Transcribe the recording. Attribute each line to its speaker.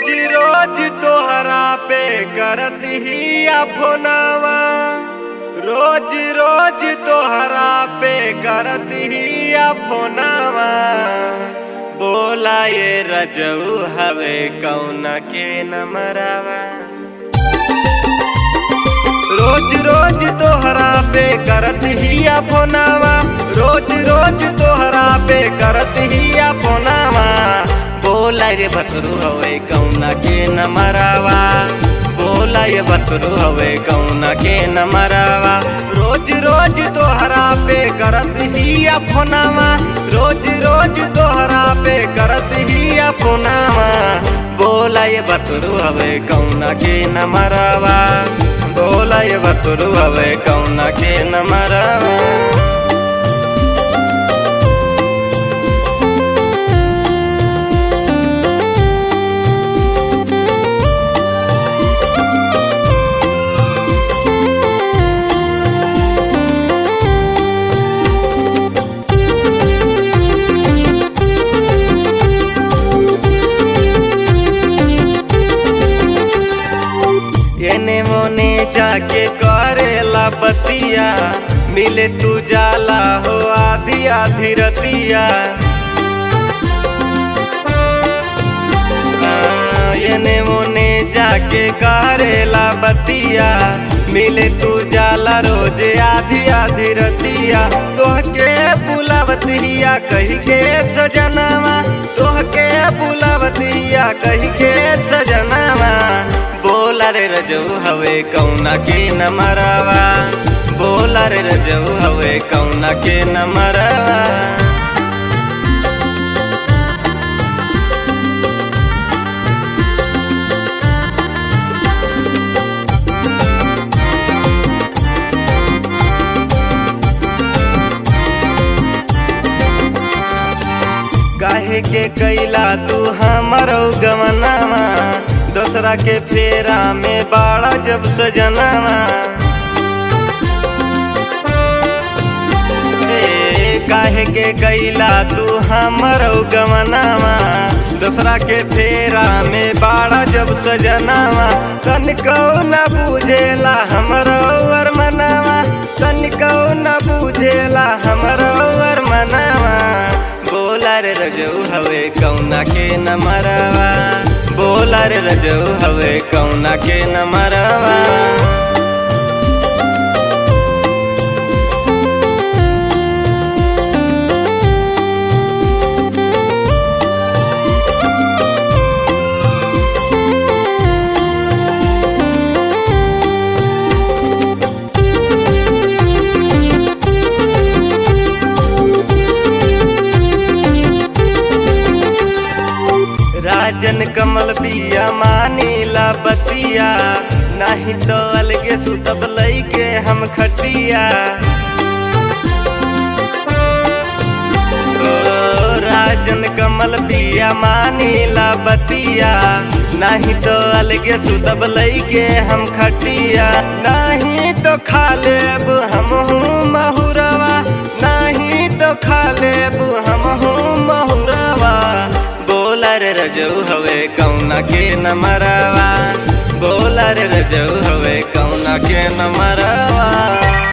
Speaker 1: रोज रोज तोहरा पे करत ही फोनावा रोज रोज तोहरा पे करत ही फोनावा बोला ये रजऊ हवे कौन के नमरावा रोज रोज तोहरा पे करत ही फोनावा रोज रोज तोहरा पे करत ही फोनावा बोला रे बतरू हवे कौना के न मरावा बोला ये बतरू हवे कौना के न मरावा रोज रोज तोहरा पे करत ही फोनावा रोज रोज तोहरा पे करत ही फोनावा बोला ये बतरू हवे कौना के न मरावा बोला ये बतरू हवे कौना के न मरावा एने मोने जाके करेला बतिया मिले तू जाला हो आधी आधी रतिया आ, एने मोने जाके करेला बतिया मिले तू जाला रोज आधी आधी रतिया तोहके बुलावतिया कही के सजनावा तोहके बुलावतिया कही के सजनावा बोला रे रजऊ हवे कौना के न मरावा बोला रे रजऊ हवे कौना के न मरावा काहे के कैला तू हमर गवनावा दोसरा के फेरा में बाड़ा जब सजनावा ए, काहे के कैला तू हमर गवनावा दोसरा के फेरा में बाड़ा जब सजनावा तनिको न बुझेला हमरो अरमनावा तनिको न बुझेला हमरो अरमनावा बोला रे रजऊ हवे कौना के न मरवा बोला रे रजऊ हवे कौना के न मरवा राजन कमल बिया मानीला बतिया नहीं तो अलगे सुतब लैके हम खटिया ओ, राजन कमल बिया मानीला बतिया नहीं तो अलगे सुतब लैके हम खटिया नहीं तो खा लेब हम महुरवा नहीं तो खा लेब हम महुरवा बोला रे रजऊ हवे कौना के न मरवा बोला रे रजऊ हवे कौना के न मरवा